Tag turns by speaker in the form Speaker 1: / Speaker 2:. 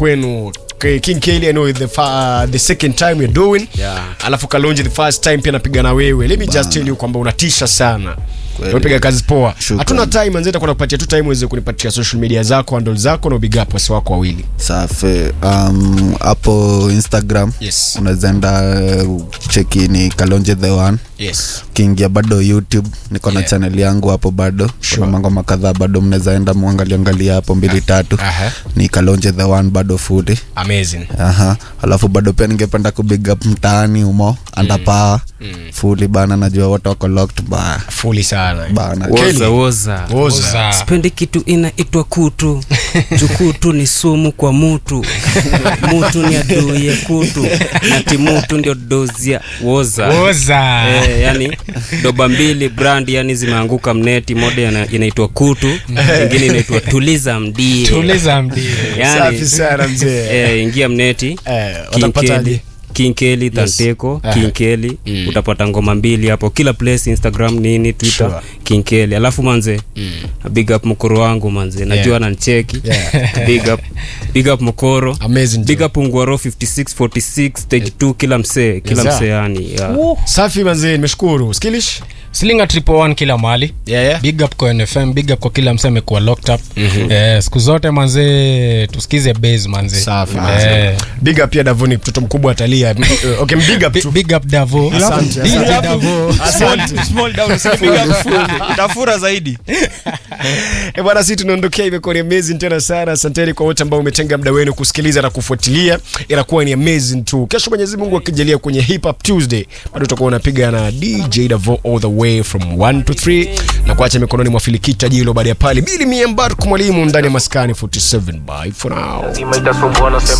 Speaker 1: kwenu K- King Kelly I know the, fa- the second time you're doing
Speaker 2: Yeah.
Speaker 1: alafu Kalonji the first time pia napiga na wewe let me just tell you kwamba unatisha sana
Speaker 3: Kweli.
Speaker 1: umepiga kazi poa
Speaker 3: Shukran.
Speaker 1: hatuna time manzi takwenda kupatia tu time uweze kunipatia social media zako handle zako na big up wasi wako wawili
Speaker 3: safi um, hapo instagram
Speaker 1: yes
Speaker 3: unawezaenda uh, cheki ni kalonje the one
Speaker 1: yes
Speaker 3: ukiingia bado youtube niko na
Speaker 1: Yeah.
Speaker 3: channel yangu hapo bado
Speaker 1: Sure.
Speaker 3: kuna mangoma kadhaa bado mnawezaenda muangaliangalia hapo mbili tatu
Speaker 1: Aha.
Speaker 3: ni kalonje the one bado fuli
Speaker 1: amazing
Speaker 3: aha alafu bado pia ningependa kubig up mtaani umo andapaa mm. fuli bana najua wote wako locked ba
Speaker 1: fully sana
Speaker 3: bana
Speaker 1: Kelly.
Speaker 2: woza woza
Speaker 1: Woza.
Speaker 2: sipendi kitu inaitwa kutu jukutu ni sumu kwa mutu mutu ni aduye kutu na timutu ndio dozia woza
Speaker 4: oza
Speaker 2: Eh, yani doba mbili brand yani zimeanguka mneti moja ina- inaitwa kutu ingine inaitwa tuliza mdie
Speaker 4: tuliza mdie
Speaker 2: yani,
Speaker 1: safi sana mzee
Speaker 2: eh, ingia mneti
Speaker 1: Eh, watapataje?
Speaker 2: kinkeli tanteko kinkeli utapata ngoma mbili hapo kila place instagram nini twitter
Speaker 1: Sure.
Speaker 2: kinkeli alafu manze big up mkoro wangu manze najua
Speaker 1: Yeah.
Speaker 2: nancheki
Speaker 1: Yeah.
Speaker 2: big up big up mkoro
Speaker 1: amazing
Speaker 2: big
Speaker 1: Joe.
Speaker 2: up ungwaro 5646 stage 2 kila msee kila
Speaker 1: Yes, sir.
Speaker 2: msee yani yeah.
Speaker 1: safi manzee nimeshukuru skilish
Speaker 4: slinga triple one kila mahali
Speaker 1: yeah, yeah.
Speaker 4: big up kwa nfm big up kwa kila mse amekuwa locked up eh, siku zote manzee tusikize base manze
Speaker 1: safi
Speaker 4: Eh,
Speaker 1: manzee. big up pia davoni mtoto mkubwa atalia Eh, okay big up
Speaker 4: bi-
Speaker 1: tu
Speaker 4: big up davo
Speaker 1: Asante,
Speaker 4: DJ
Speaker 1: asante.
Speaker 4: Davo.
Speaker 1: Asante.
Speaker 5: Small down, usipiga full. tafura zaidi
Speaker 1: Eh, bwana si tunaondokea imekuwa ni amazing tena sana asanteni kwa wote ambao umetenga muda wenu kusikiliza na kufuatilia inakuwa ni amazing tu kesho mwenyezi mungu akijalia kwenye hip hop tuesday bado utakuwa unapiga na dj davo all the way from 1 to 3 na kuacha mikononi mwa filikita jilo baada ya pale bili miembarku mwalimu ndani ya maskani 47 bye for now
Speaker 6: Zima itasumbua nasema